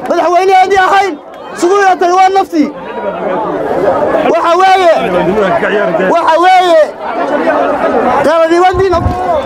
madaxweynaheedii ahayn siduu ila tani waa naftii waxa weeye waxa weeye qaranimadiina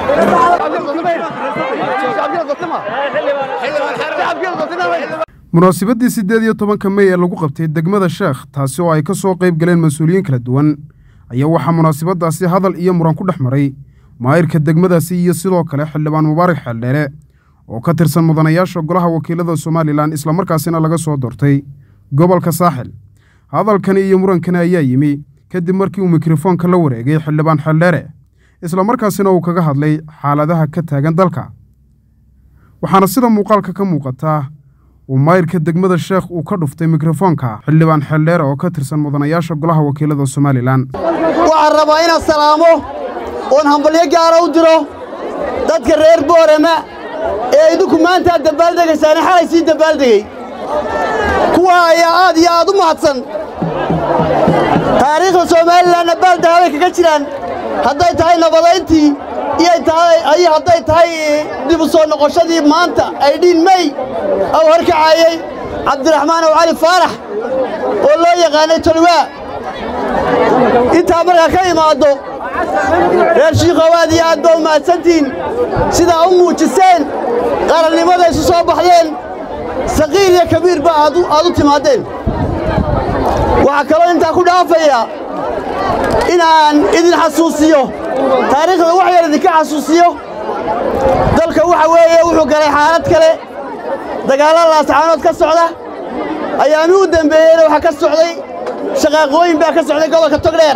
munaasabadii siddeed iyo tobanka mey ee lagu qabtay degmada sheekh taasi oo ay ka soo qayb galeen mas-uuliyiin kala duwan ayaa waxaa munaasabadaasi hadal iyo muran ku dhex maray maayirka degmadaasi iyo sidoo kale xildhibaan mubaarak xeeldheere oo ka tirsan mudanayaasha golaha wakiilada somalilan islamarkaasina laga soo doortay gobolka saaxil hadalkani iyo murankani ayaa yimi kadib markii uu mikrofoonka la wareegay xildhibaan xeeldheere islamarkaasina uu kaga hadlay xaaladaha ka taagan dalka waxaana sida muuqaalka ka muuqataa uu maayirka degmada sheekh uu ka dhuftay mikrofoonka xildhibaan xeeldheere oo ka tirsan mudanayaasha golaha wakiilada somalilan waxaan rabaa inaan salaamo oon hambalyo gaara u diro dadka reer boorama ee idinku maanta aad dabbaaldegaysaane xalay sii dabbaaldegey kuwa ayaa aad iyo aad u mahadsan taariikhda somalilanna baaldahabay kaga jiraan hadday tahay nabadayntii iyo hadday tahay dib u soo noqoshadii maanta aydhiin mey ou horkacaayey cabdiraxmaan ow cali faarax oo loo yaqaanay tolwaa intaa markaa ka imaaddo reer shiikhow aad iyo aad baa u mahadsantihiin sidaa u muujiseen qarannimada isu soo baxdeen saqiir iyo kabiirba aad u timaadeen waxaa kaloo intaa ku dhaafaya inaan idin xasuusiyo taariikhda wax yar idinka xasuusiyo dalka waxa weeye wuxuu galay xaalad kale dagaalla laascaanood ka socda ayaami u dembeeyeyna waxaa ka socday shaqaaqooyin baa ka socday gobolka togdheer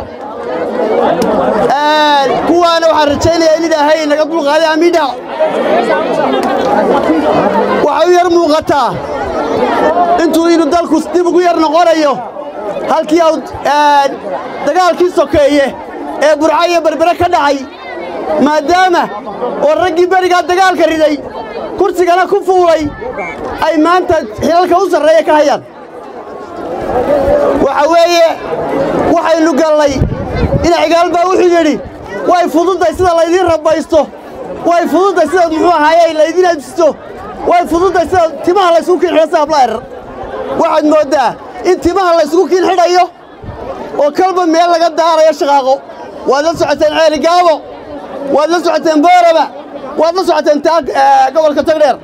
kuwaana waxaan rajaynayaa in ilaahay naga dulqaaday amiidha waxay u yar muuqataa intuu inuu dalku dib ugu yar noqonayo halkii au dagaalkii sokeeye ee burca iyo berbere ka dhacay maadaama oo raggii berigaa dagaalka riday kursigana ku fuulay ay maanta xilalka u sarreeya ka hayaan waxa weeye waxaynu gallay ina cigaal baa wuxuu yidhi way fududday sida laydiin rabbaysto way fududday sida muxuu ahaaye laydiin ajisto way fududday sida timaha laysugu kiin xidho sida ablaayar waxaad mooddaa in timaha laysugu kiin xidhayo oo kalba meel laga daarayo shaqaaqo waad la socoteen ceeligaabo waad la socoteen boorama waad la socoteen gobolka togdheer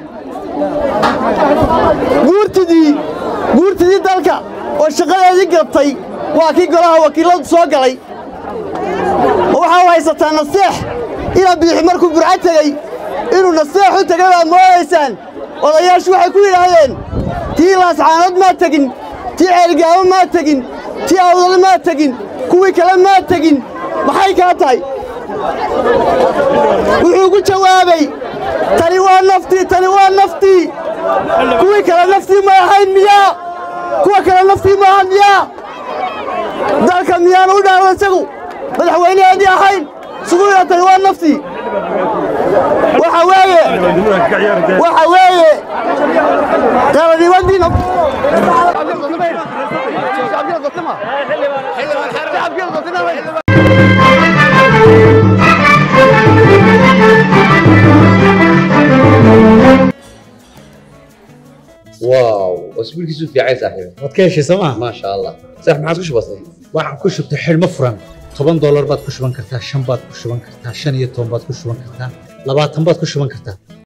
guurtidii guurtidii dalka oo shaqadeedii gabtay waa kii golaha wakiilladu soo galay oo waxaa u haysataa naseex ina biixi markuu burco tegey inuu naseex u tegay baad moodaysaan odayaashu waxay ku yidhaahdeen tii laascaanood maa tegin tii ceelgaabo maa tegin tii awdal maa tegin kuwii kale maa tegin maxay kaa tahay wuxuu ku jawaabay tani waa naftii tani waa naftii kuwii kale naftii ma ahayn miyaa kuwa kale naftii ma ahan miyaa dalka miyaanu u dhaawan isagu madaxweynaheedii ahayn siduu ila tani waa naftii waxa weeye waxa weeye qaranimadiina واو اسبوع كيسو في عايز صاحبي waad ka heshay sooma ما شاء الله صح ما عاد كش بسيط waxaan ku shubtay xidhmo furan toban doolar baad ku shuban kartaa shan baad ku shuban kartaa shan iyo toban baad ku shuban kartaa labaatan baad ku shuban kartaa